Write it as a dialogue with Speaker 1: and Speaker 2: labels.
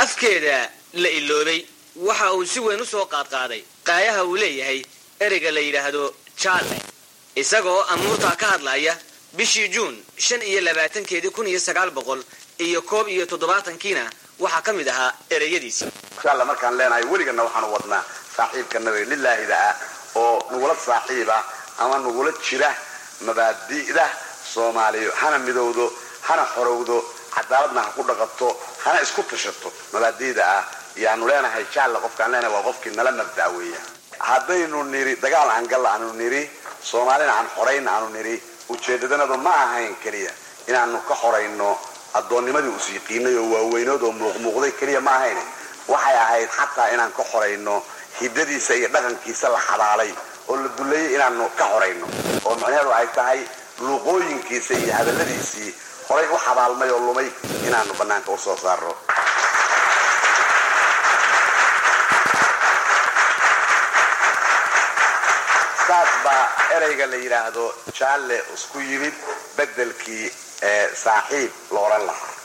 Speaker 1: afkeeda la iloobay waxa uu si weyn u soo qaadqaaday qaayaha uu leeyahay ereyga la yidhaahdo jaalle isagoo amuurtaa ka hadlaya bishii juun shan iyo labaatankeedii kun iyo sagaal boqol iyo koob iyo toddobaatankiina waxaa ka mid ahaa ereyadiisi
Speaker 2: inshaalla markaan leenahay weligana waxaanu wadnaa saaxiibka nabiga lilaahida ah oo nagula saaxiiba ama nagula jira mabaadi'da soomaaliya hana midowdo hana xorowdo cadaaladna ha ku dhaqato hana isku tashato mabaadi'da ah yaanu leenahay jaalle qofkaan leenahay waa qofkii nala mabda weeya haddaynu niri dagaal aan galla aanu niri soomaalina aan xorayn aanu niri ujeedadanadu ma ahayn keliya inaanu ka xorayno addoonnimadii usiiqiinay oo waaweynood oo muuqmuuqday keliya ma ahayn waxay ahayd xataa inaan ka xorayno hiddadiisa iyo dhaqankiisa la xabaalay oo la duleeyey inaanu ka xorayno oo macnaheedu ay tahay luuqooyinkiisa iyo hadalladiisii horay u xabaalmay oo lumay inaanu bannaanka u soo saarno saas baa ereyga la yidhaahdo jaalle isku yimid beddelkii saaxiib la odhan lahaa